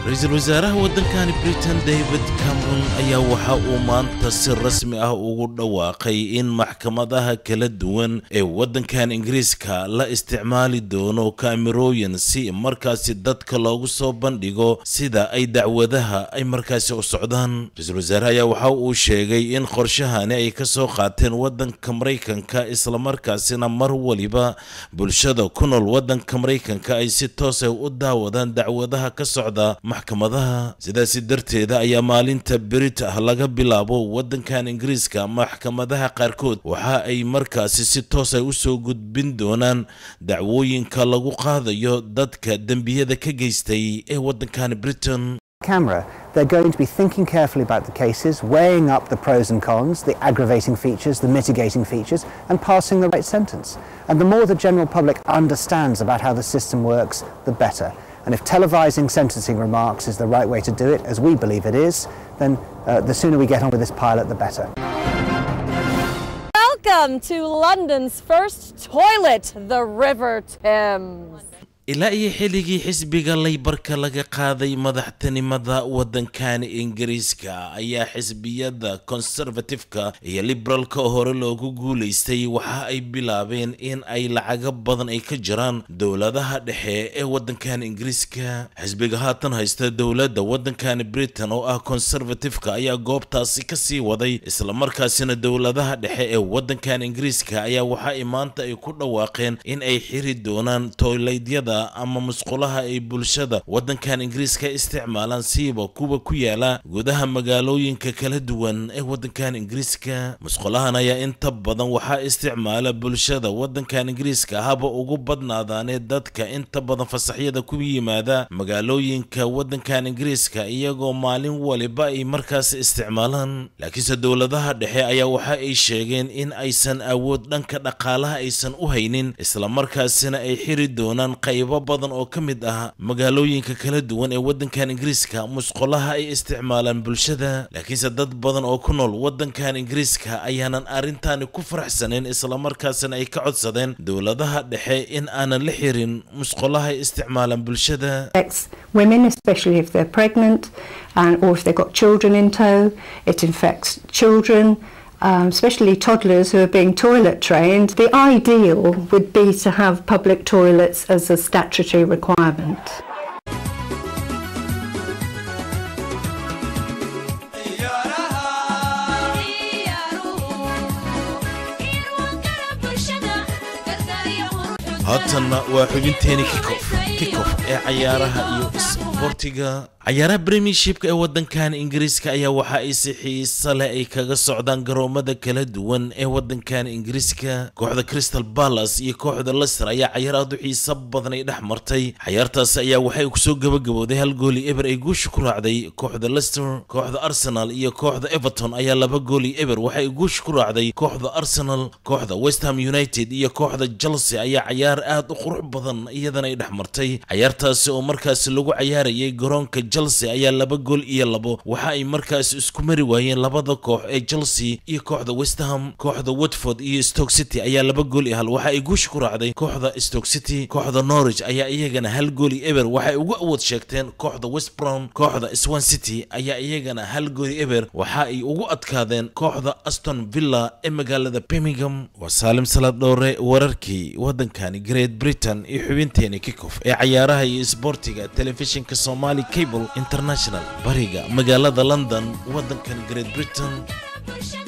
ra-iisul wasaaraha waddankani britain david cameron ayaa waxa uu maanta si rasmi ah ugu dhawaaqay in maxkamadaha kala duwan ee waddankan ingiriiska la isticmaali doono kaamirooyin si markaasi dadka loogu soo bandhigo sida ay dacwadaha ay markaasi u socdaan ra-iisul wasaaraha ayaa waxa uu sheegay in qorshahani ay ka soo qaateen waddanka maraykanka islamarkaasina mar waliba bulshada ku nool waddanka maraykanka ay si toosay u daawadaan dacwadaha ka socda maxkamadaha sidaasi darteeda ayaa maalinta berit ah laga bilaabo waddankan ingiriiska maxkamadaha qaarkood waxa ay markaasi si toosay usoo gudbin doonaan dacwooyinka lagu qaadayo dadka dembiyada ka geystay ee waddankan britain camera, they're going to be thinking carefully about the cases, weighing up the pros and cons, the aggravating features, the mitigating features, and passing the right sentence. And the more the general public understands about how the system works, the better. And if televising sentencing remarks is the right way to do it, as we believe it is, then uh, the sooner we get on with this pilot, the better. Welcome to London's first toilet, the River Thames. ilaa iyo xilligii xisbiga laybarka laga qaaday madaxtinimada waddankan ingiriiska ayaa xisbiyada conservatifeka iyo liberaalka hore loogu guulaystay waxa ay bilaabeen in ay lacago badan ay ka jiraan dowladaha dhexe ee waddankan ingiriiska xisbiga haatan haysta dowladda waddankan britain oo ah conservatifeka ayaa goobtaasi ka sii waday islamarkaasina dowladaha dhexe ee waddankan ingiriiska ayaa waxa ay maanta ay ku dhawaaqeen in ay xiri doonaan toylaydyada ama musqulaha ay bulshada waddankan ingiriiska isticmaalaan siiba kuwa ku yaala gudaha magaalooyinka kala duwan ee waddankan ingiriiska musqulahan ayaa inta badan waxaa isticmaala bulshada waddankan ingiriiska haba ugu badnaadaanee dadka inta badan fasaxyada ku yimaada magaalooyinka waddankan ingiriiska iyagoo maalin waliba ay markaas isticmaalaan laakiinse dowladaha dhexe ayaa waxa ay sheegeen in aysan awood dhanka dhaqaalaha aysan u haynin islamarkaasina ay xiri doonaan qaybo badan oo ka mid ah magaalooyinka kala duwan ee waddankan ingiriiska musqulaha ay isticmaalaan bulshada laakiinse dad badan oo ku nool waddankan ingiriiska ayaanan arrintaani ku faraxsanayn islamarkaasina ay ka codsadeen dowladaha dhexe in aanan la xirin musqulaha ay isticmaalaan bulshada affects women, especially if they're pregnant and, or if they've got children in tow. It infects children, um, especially toddlers who are being toilet trained. The ideal would be to have public toilets as a statutory requirement. haatanna waa xubinteeni kikof kikof ee cayaaraha iyo isboortiga cayaaraha premiershipka ee waddankan ingiriiska ayaa waxa ay si xiisa leh ay kaga socdaan garoomada kala duwan ee waddankan ingiriiska kooxda crystal palace iyo kooxda leicester ayaa cayaar aad u xiisa badan ay dhex martay cayaartaasi ayaa waxay kusoo gabagabowday hal gooli eber ay guusha ku raacday kooxda leicester kooxda arsenal iyo kooxda everton ayaa laba gooli eber waxay guusha ku raacday kooxda arsenal kooxda west ham united iyo kooxda chelsea ayaa cayaar aad u qurux badan iyadana ay dhex martay cayaartaasi oo markaasi lagu cayaarayay garoonka chelsea ayaa laba gool iyo labo waxa ay markaas isku mari waayeen labada koox ee chelsea iyo kooxda west ham kooxda watford iyo stoke city ayaa laba gool iyo hal waxa ay guusha ku raacday kooxda stoke city kooxda norwich ayaa iyagana hal gool iyo eber waxay ugu awood sheegteen kooxda west brom kooxda swan city ayaa iyagana hal gool iyo eber waxa ay ugu adkaadeen kooxda aston villa ee magaalada birmingham waa saalim salaad dhowre wararkii waddankani great britain iyo xubinteeni kikof ee cayaaraha iyo isboortiga telefishinka somali cable international bariga magaalada london waddankan great britain